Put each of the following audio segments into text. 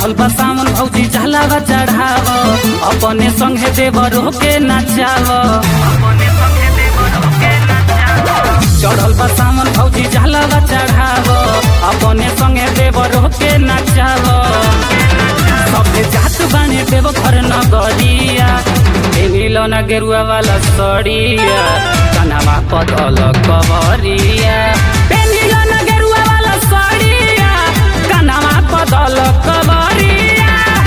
चढ़ल बा सावन भौजी झालावा चढ़ाव अपने संगे देवरो के नचाव चढ़ल बा सावन भौजी झालावा चढ़ाव अपने संगे देवरो के नचाव सबे जात बाने देव घर नगरिया मिलो न गेरुआ वाला सड़िया कनवा पदल कवरिया मिलो न गेरुआ वाला सड़िया कनवा पदल कवरिया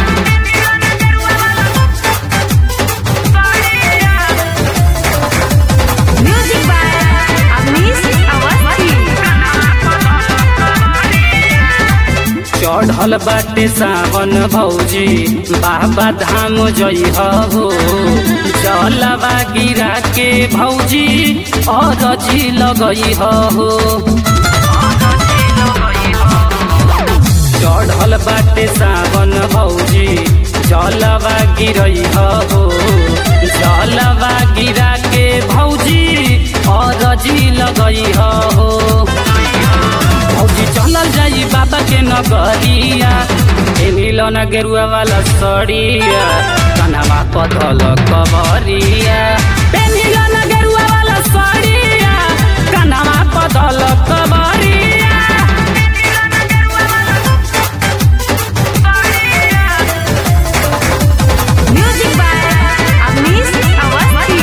Music by Avnish Awasthi. चढ़ल बाटे सावन भौजी बाबा धाम जई हो चलवा गिरा के भौजी अरजी लगई हो चढ़ल बाटे सावन भौजी जलवा गिरई हो जलवा गिरा के भौजी अरजी लगई हो भौजी चलल जाई बाबा के नगरिया ए मिलन गेरुआ वाला सड़िया कनवा पथल कबरिया ए मिलन गेरुआ वाला सड़िया कनवा पथल कबरिया Music by Avnish Awasthi.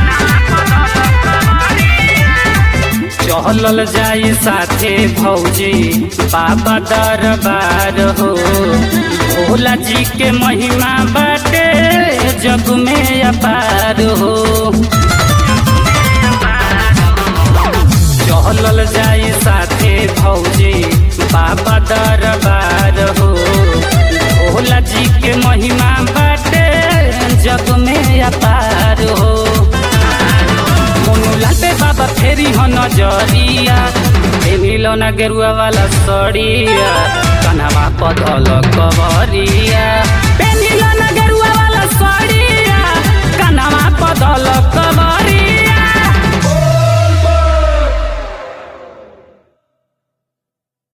चहलल जाई साथे भौजी बाबा दरबार हो भोला जी के महिमा बाटे जग में अपार हो चहलल जाई साथे भौजी बाबा दरबार हो भोला जी के महिमा बाटे जग में अपार हो मोनू लाटे बाबा फेरी हो नजरिया ए मिलो ना गेरुआ वाला सड़िया कनवा पधल कवरिया